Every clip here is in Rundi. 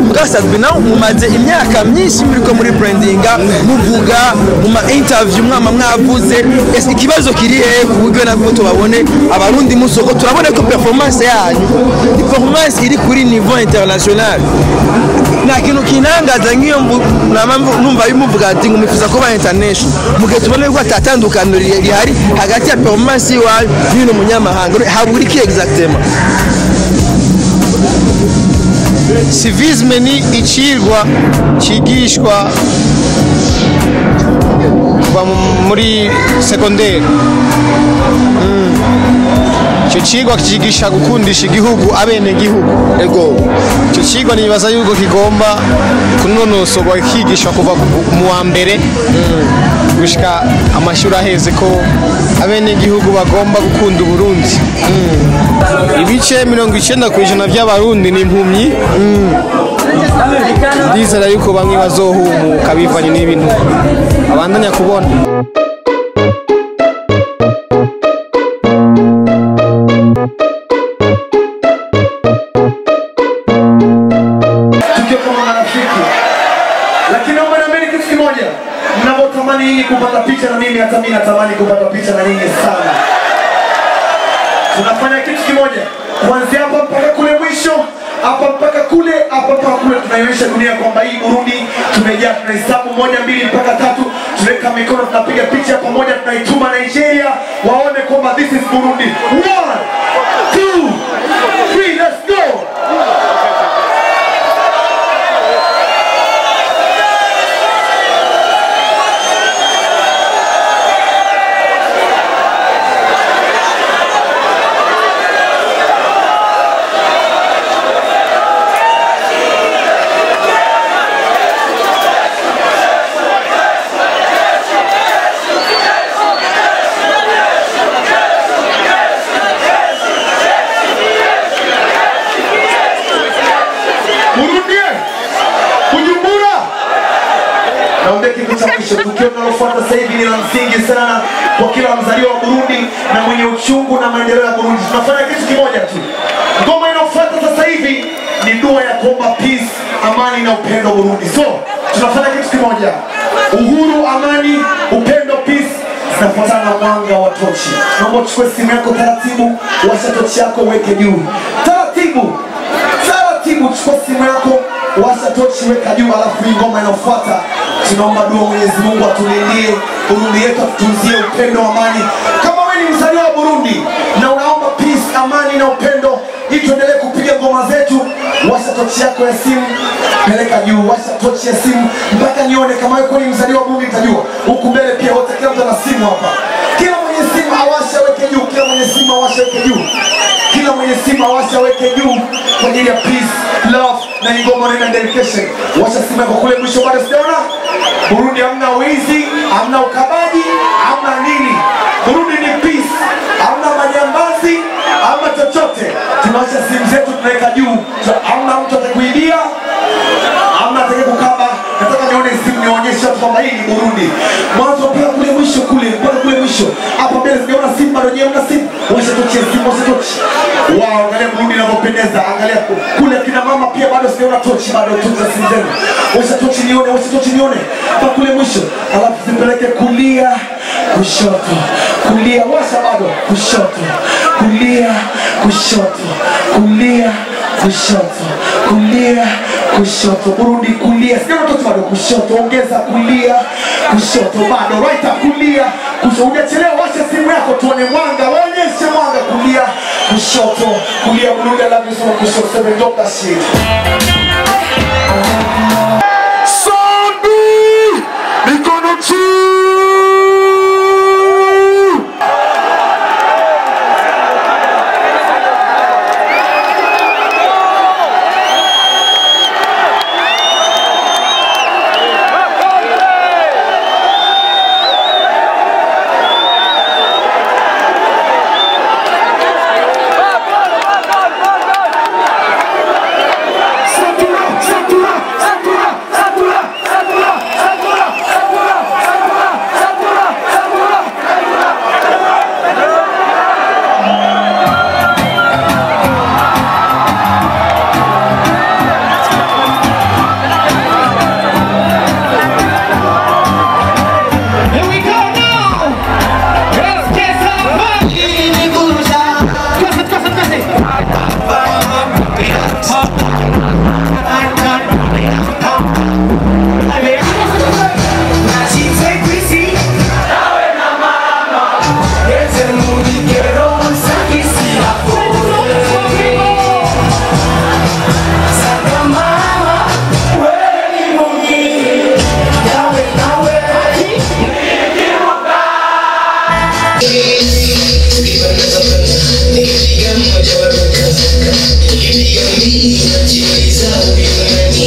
mugabo sadbi nawe mumaze imyaka myinshi muriko muri brandinga muvuga mu ma interview mwama mwavuze ese ikibazo kiri hehe ku buryo nabwo tubabone abarundi musoko turabona ko performance yanyu ni performance iri kuri niveau international nta kintu kinangaza nk'iyo mvu- nama mvu- numva bimuvuga ati ngo mwifuza kuba international mu gihe tubona yuko atatandukaniro ri- rihari hagati ya performance y'iwanyu n'uyu munyamahanga habura iki exactement civisme ni icigwa cigishwa kuva mu- muri segonderi icyo cigwa kigisha gukundisha igihugu abene gihugu ego icyo cigwa nibaza yuko kigomba kunonosorwa kigishwa kuva ku- mu wa mbere gushika amashuri aheze ko abene gihugu bagomba gukunda uburundi ibice mirongo icenda ku ijana by'abarundi ni impumyi ndizera yuko bamwe bazohumuka bivanye n'ibintu abandanya kubona tukiwa kama marafiki, lakini naomba niambieni kitu kimoja, mnavyotamani nyinyi kupata picha na mimi, hata mimi natamani kupata picha na nyinyi sana. Tunafanya kitu kimoja, kuanzia hapa mpaka kule mwisho, hapa mpaka kule, hapa mpaka kule, tunaionyesha dunia kwamba hii Burundi tumejaa. Tunahesabu moja, mbili mpaka tatu, tunaweka mikono, tunapiga picha pamoja, tunaituma Nigeria waone kwamba this is Burundi. One, two, three, let's go. Murudie Bujumbura. Naomba kitu cha mwisho, tukio linalofuata sasa hivi ni la msingi sana kwa kila mzaliwa wa Burundi na mwenye uchungu na maendeleo ya Burundi. Tunafanya kitu kimoja tu. Ngoma inayofuata sasa hivi ni dua ya kuomba peace, amani na upendo Burundi. So tunafanya kitu kimoja, uhuru, amani, upendo, peace zinafuatana na mwanga wa tochi. Naomba uchukue simu yako taratibu, washa tochi yako, uweke juu taratibu taratibu, chukua simu yako, washa tochi, weka juu, alafu hii ngoma inayofuata tunaomba dua Mwenyezi Mungu atulindie Burundi yetu, atutunzie upendo, amani. Kama wewe ni mzaliwa wa Burundi na unaomba peace, amani na upendo, ili tuendelee kupiga ngoma zetu, washa tochi yako ya simu, peleka juu, washa tochi ya simu mpaka nione kama wewe kweli mzaliwa wa Burundi. Nitajua huku mbele pia wote, kila mtu ana simu hapa, kila mwenye simu awashe, weke juu, kila mwenye simu awashe, weke juu kila mwenye simu awasha weke juu kwa ajili ya peace, love na ngoma na dedication. Washa simu yako kule mwisho, bado sijaona. Burundi hamna wizi, hamna ukabaji, hamna nini. Burundi ni peace, hamna majambazi, hamna chochote. Tunawasha simu zetu tunaweka juu, hamna mtu atakuibia, hamna atakaye kukaba. Nataka nione simu nionyeshe watu kwamba hii ni Burundi. Mwanzo mpaka kule mwisho kule, mpaka kule mwisho. Hapa mbele sijaona simu bado, nyewe mna simu. Washa tochi ya simu, washa tochi. Wow, angalia Burundi inavyopendeza. Angalia ku- kule kina mama pia bado sijaona tochi bado, tochi za simu zenu. Washa tochi nione, washa tochi nione. Mpaka kule mwisho. Alafu zipeleke kulia, kushoto. Kulia, washa bado, kushoto. Kulia, kushoto. Kulia, kushoto. Kulia, kushoto. Burundi kulia. Sijaona tochi bado, kushoto. Ongeza kulia, kushoto bado. Right up kulia, kushoto. Hujachelewa, washa simu yako tuone mwanga. Waonyeshe mwanga kulia, kushoto. Kulia Burundi, I love you so much. Kushoto, seven, drop that shit. Sondi! Mikono juu!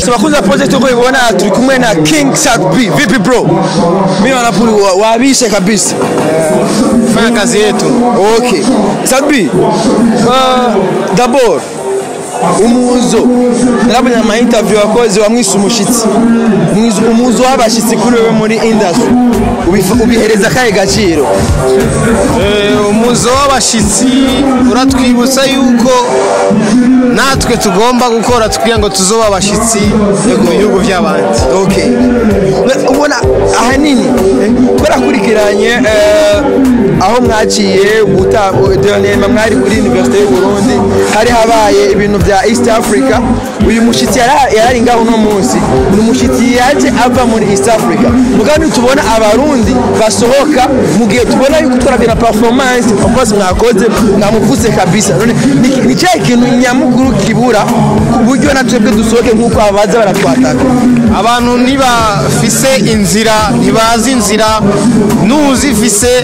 abakunzi ba project uko ibona turi kumwe na king sat b vipi bro mimi wanapuri wa- wabishe kabisa fanya kazi yetu okay sat b uh, d'abord umuzo narabonye ama interview wakoze wamwise umushitsi Umwizo- umuzo w'abashitsi kuri wewe muri industry Ubifa- ubihereza kahe gaciro Eh, umuzo w'abashitsi uratwibutsa yuko natwe tugomba gukora kugira ngo tuzobe abashitsi mu bihugu by'abandi okay Na- ubona ahanini eh, twarakurikiranye eh, aho mwaciye dernièrement mwari kuri université y'u Burundi hari habaye ibintu bya East Africa uyu mushitsi yara- yarari ngaho uno munsi ni umushitsi yaje ava muri East Africa mugabo tubona abarundi basohoka mu gihe tubona yuko twarabye na performance of course mwakoze mwamuvuze kabisa none ni- ni cyahe kintu nyamukuru kibura ku buryo na twebwe dusohoke nk'uko abaza baratwataka abantu ntibafise inzira ntibazi inzira n'uzifise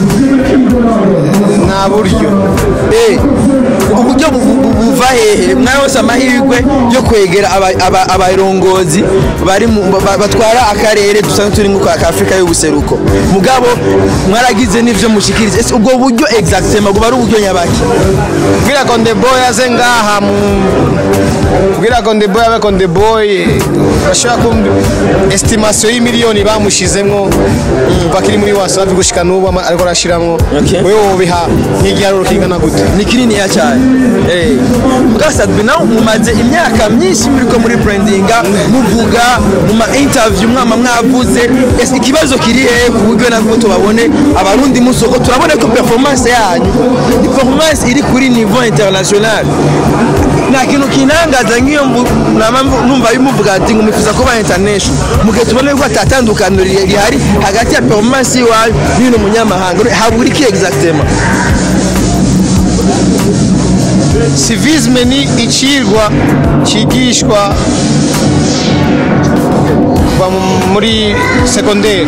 nta buryo Eh, uburyo bu- bu- buva hehe mwayose amahirwe yo kwegera aba- aba- abarongozi bari mu- ba- batwara akarere dusanzwe turi nko ka afurika y'ubuseruko mugabo mwaragize n'ivyo mushikiriza ese ubwo buryo exactement buba ari uburyo nyabaki kubwira ngo ndeboy aze ngaha mu kubwira ngo ndeboy abe ngo ndeboy bashobora kumva estimation y'imiliyoni bamushizemwo bakiri muri wasafi gushika n'ubu ama- ariko arashiramwo Okay. wewe wobiha nk'igiharuro kingana gute ni kininiya cyane Eh, mugabo sadbi nawe mumaze imyaka myinshi muriko muri brandinga muvuga mu ma interview mwama mwavuze ese ikibazo kiri hehe ku buryo nabwo tubabone abarundi musoko turabona ko performance yanyu ni performance iri kuri niveau international nta kintu kinangaza nk'iyo mvu- nama mvu- numva bimuvuga ati ngo mwifuza kuba international mu gihe tubona yuko atatandukaniro ri- rihari hagati ya performance y'iwanyu n'ibintu munyamahanga habura iki exactement civisme ni icigwa cigishwa kuva mu- muri segonderi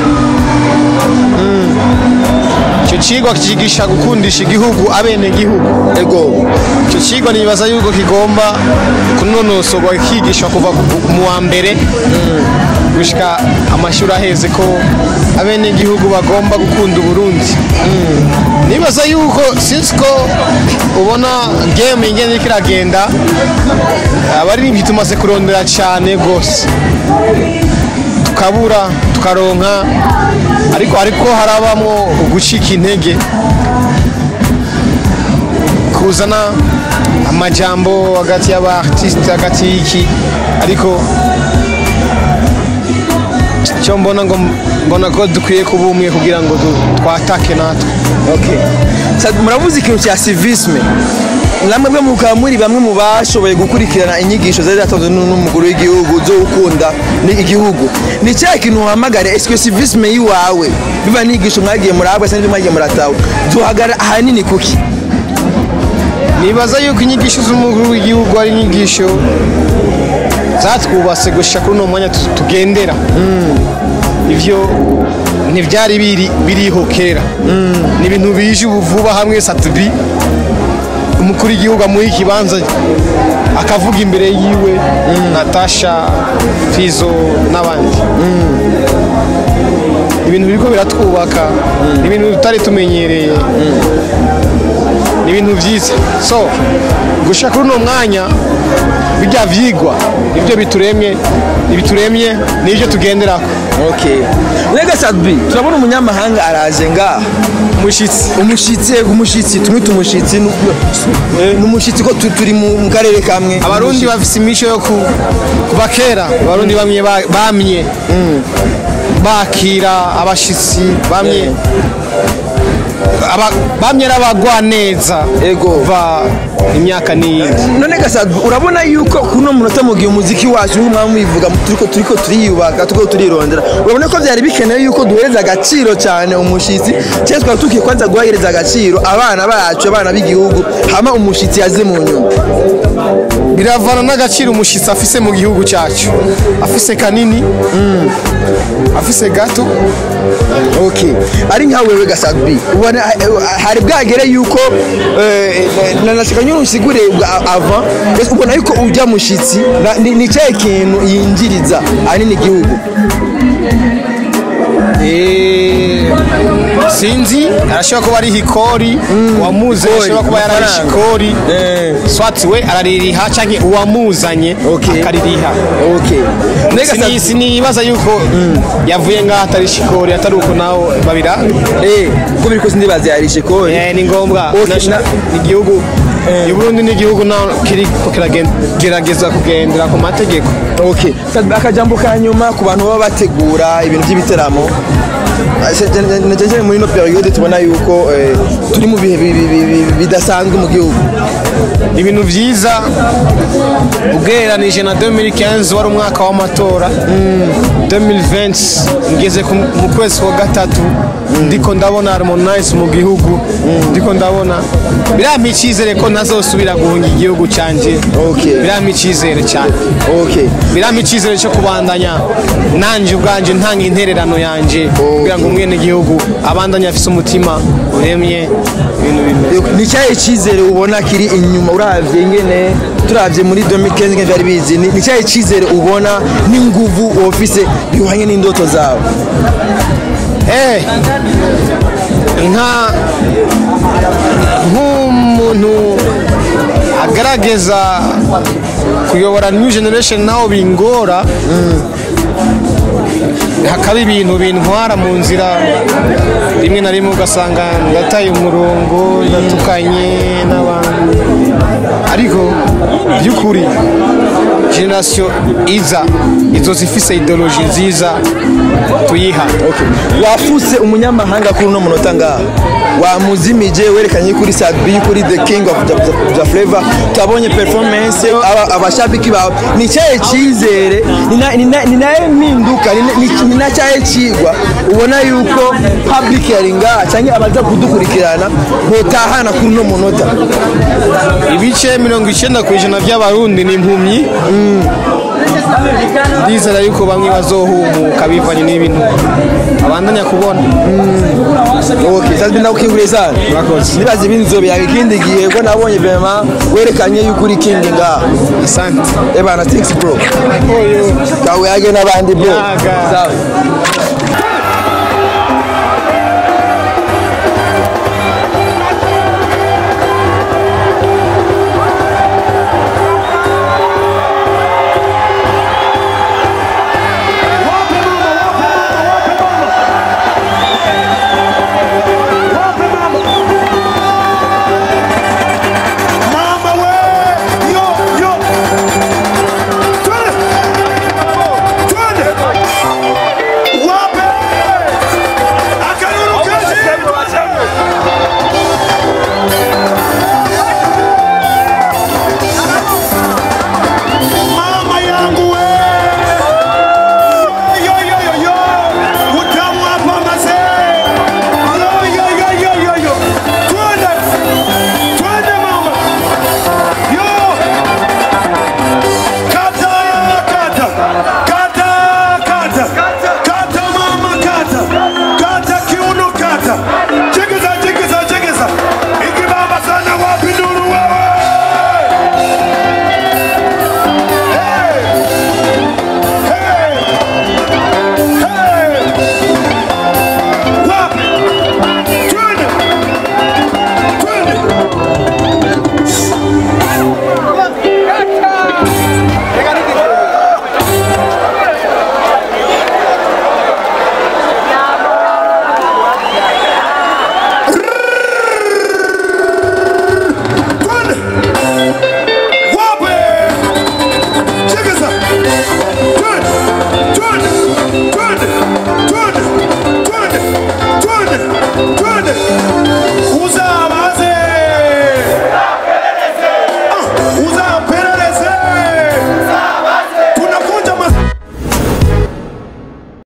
icyo cigwa kigisha gukundisha igihugu abene gihugu ego icyo cigwa nibaza yuko kigomba kunonosorwa kigishwa kuva ku- mu wa mbere gushika amashuri aheze ko abenegihugu bagomba gukunda uburundi nibaza yuko sinzi ko ubona game ingene iriko iragenda abaririmbyi tumaze kurondera cyane rwose tukabura tukaronka ariko ariko harabamwo ugucika intege kuzana amajambo hagati y'aba artiste hagati y'iki ariko icyo mbona ngo mbona ko dukwiye kuba umwe kugira ngo du- twatake natwe Okay. Sa- muravuze ikintu cya civisme namwe bwe mukaba muri bamwe mu bashoboye gukurikirana inyigisho zari zatanzwe n'u- n'umukuru w'igihugu zo gukunda ni igihugu ni cya kintu uhamagare esike civisme yiwawe biba n'inyigisho mwagiye murahabwa cyangwa ibyo mwagiye muratawe duhagara ahanini kuki nibaza yuko inyigisho z'umukuru w'igihugu ari inyigisho zatwubase gushika kuri uno mwanya tu- tugendera ivyo ntivyari biri biriho kera ni ibintu bije ubu vuba hamwe satubi umukuru w'igihugu amuha ikibanza akavuga imbere yiwe natasha fizo n'abandi ibintu biriko biratwubaka ni ibintu tutari tumenyereye ni ibintu byiza so gushaka kuri uno mwanya bijya vyigwa ibyo bituremye ibituremye nibyo tugenderako okay rega sadbi turabona umunyamahanga araje ngaha umushitsi umushitsi yego umushitsi tumwita umushitsi ni ni umushitsi ko tu- turi mu mu karere kamwe abarundi bafise imico yo ku- kuva kera abarundi bamye ba- bamye bakira abashitsi bamye aba- bamye ari abagwaneza Ego. kuva imyaka n'iyindi none gasadu urabona yuko kuno munota mu gihe umuziki wacu nk'umwami mwivuga turiko turiko turiyubaka turiko turirondera urabona ko byari bikenewe yuko duhereza agaciro cyane umushitsi cyangwa twari tukwiye kwanza guhereza agaciro abana bacu abana b'igihugu hama umushitsi yaze mu nyuma biravana n'agaciro umushitsi afise mu gihugu cyacu afise kanini afise gato okay ari nka wewe gasadu bi uba ubona hari bwagere yuko eh, na- nashaka nyine usigure bwa- avant ese ubona yuko ujya mushitsi na- ni ni cyahe kintu yinjiriza ahanini igihugu Eh, sinzi arashobora kuba ari hikori uwamuze Hikori, ashobora kuba yararishe amafaranga. ikori Eh. swati we araririha cyangwa uwamuzanye Okay. akaririha okay Mbega sa- Sini- sinibaza yuko yavuye ngaho atarishe ikori atari uko nawe babira eh uko biri kose ndibaza yarishe kore Eh, ni ngombwa Okay, Nasha- na- igihugu i Burundi ni igihugu naho kiriko kiragerageza kugendera ku mategeko okay Sa- akajambo ka nyuma ku bantu baba bategura ibintu by'ibiteramo najeje muri no periode tubona yuko eh, turi mu bihe bi- bi- bi- bi- bidasanzwe mu gihugu ibintu byiza ugereranije na 2015 wari umwaka w'amatora 2020 ngeze ku- mu kwezi kwa gatatu ndiko ndabona harmonize mu gihugu ndiko ndabona birampa icyizere ko ntazosubira guhunga igihugu cyanjye Okay. birampa icyizere cyane okay birampa icyizere cyo kubandanya nanjye ubwanjye ntanga intererano yanjye kugira ngo umwene gihugu abandanye afise umutima uremye ibintu bimeze ni cyahe cyizere ubona kiri inyuma uravye ngene turavye muri 2015 ngene byari bizi ni ni cyahe cyizere ubona n'inguvu ofise bihwanye n'indoto zawe Eh, nka nk'umuntu agaragaza kuyobora new generation naho bingora hakaba ibintu bintwara mu nzira rimwe na rimwe ugasanga ndataye umurongo ndatukanye n'abantu ariko by'ukuri generasiyo iza izo zifise ideoloji nziza tuyiha wafuse umunyamahanga kuri uno munota ngaha wamuzimije werekanye kuri sabi kuri the king of the, the, the flavor tabonye performance aba- abashabiki bawe ni cyahe cyizere ni na- ni na- ni naye mpinduka ni na- ni- ni na cyahe kigwa ubona yuko public yari ngaha cyangwa abaza kudukurikirana botahana kuri uno munota ibice mirongo icyenda ku ijana by'abarundi ni impumyi ndizera yuko bamwe bazohumuka bivanye n'ibintu abandanya kubona okay sasa ndakukinguriye sana Murakoze. nibaza ibindi nzobyaga ikindi gihe ko nabonye vraiment werekanye yuko uri king ngaha asante ebana thanks bro kawe yage n'abandi bro Yaga. sawa